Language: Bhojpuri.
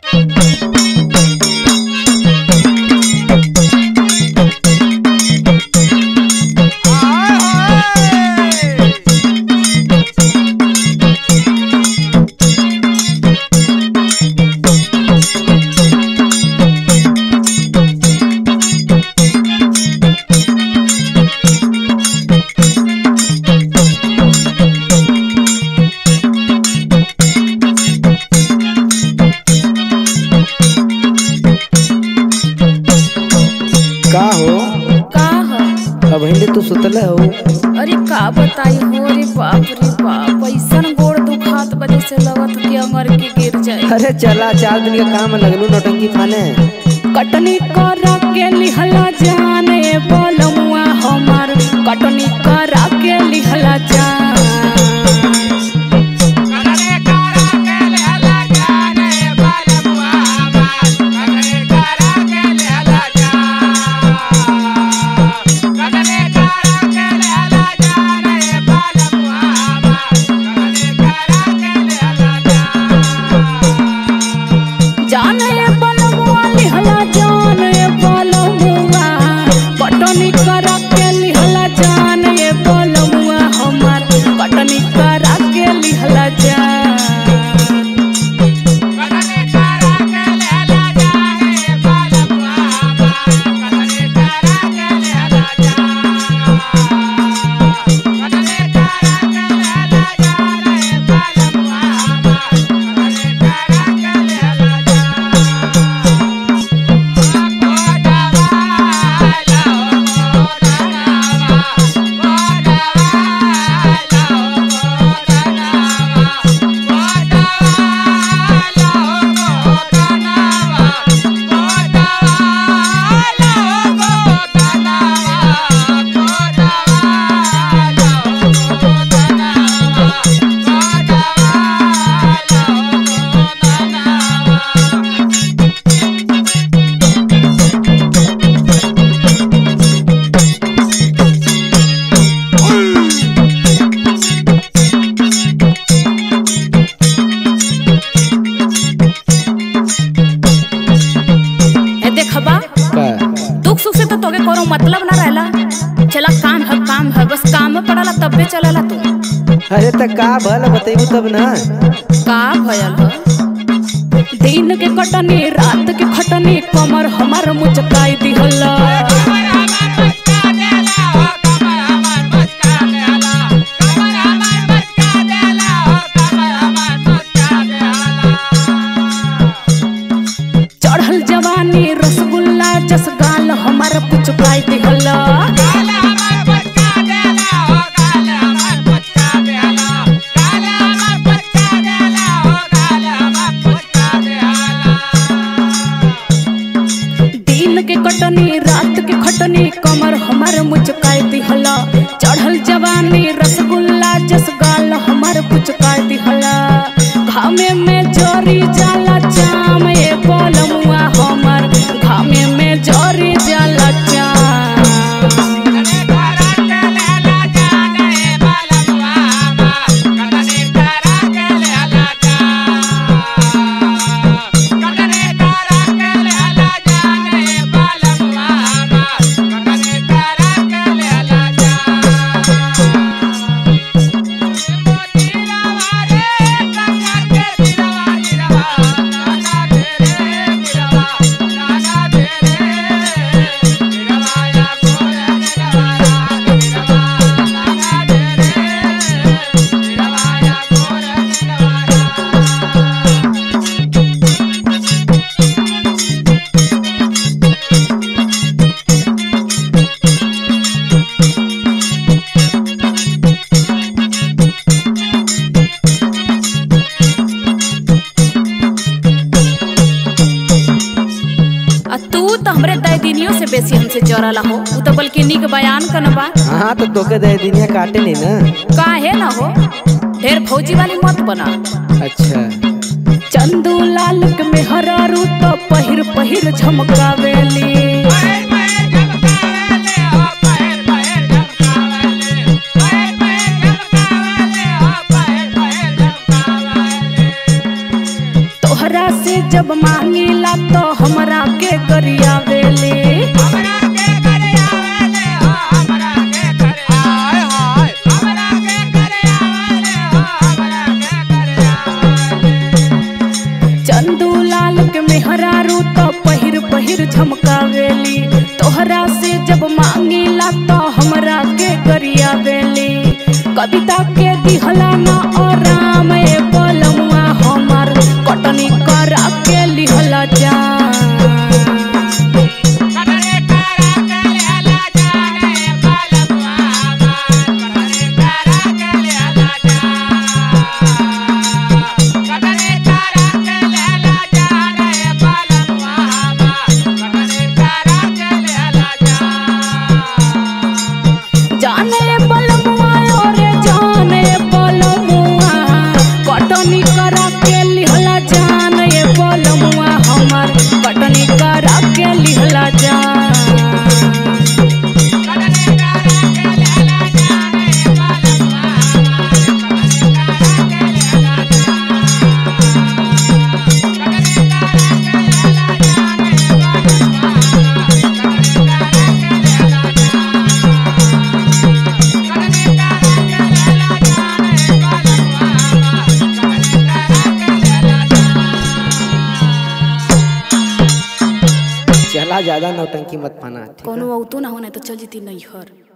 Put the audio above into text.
का हो का ह अब हिंदी तू सुतल हो अरे का बताई हो रे बाप रे बाप ऐसन गोड़ दुखात बजे से लगत कि अंगर के गिर जाए अरे चला चार दिन के काम में लगलू नौटंकी फाने कटनी करा के लिहला जाने बोलमुआ हमार कटनी करा के लिहला जान जाने बोलमुआ लिहला जाने बोलमुआ कटनी करा के लिहला जाने बोलमुआ हमार कटनी करा के लिहला जान ए देखबा का दुख सुख से तो तोके कोनो मतलब ना रहला चला काम है काम है बस काम में पड़ला तबे चलला तू अरे त का भल बतेबू तब ना का भयल ह दिन के कटनी रात के खटनी कमर हमार मुचकाई दिहला चढ़ल जवानी रसगुल्ला जसगाल हमार पुचकाई दिहला दिन के कटनी रात के खटनी कमर हमार मुचकाई दिहला चढ़ल जवानी रसगुल्ला जसगाल हमार पुचकाई दिहला घामे में जोरी जाला चाम ए बोलमुआ हमर घामे में जोरी जाला चाम आ तू तो हमरे दैदिनियों से बेसी हमसे जरला हो तू तो बल्कि निक बयान कन बा हाँ तो तोके दे दिनिया काटे नहीं ना काहे ना हो ढेर फौजी वाली मत बना अच्छा चंदू लाल के मेहरारू तो पहिर पहिर झमकावेली तोहरा से जब मांगिला तो हमरा के गरियावेली चंदू लाल के मेहरारू तो पहिर पहिर झमकावेली तोहरा से जब मांगिला तो हमरा के गरियावेली कविता के दिहला ना और राम ए पलमुआ हमार कटनी करा के लिहला जा जाने पलमुआ ओरे जाने पलमुआ कटनी करा के लिहला जान ये पलमुआ हमार कटनी करा के लिहला जान चला ज्यादा नौटंकी मत पाना ठीक है? कोनो औतो ना होना तो चल जीती नैहर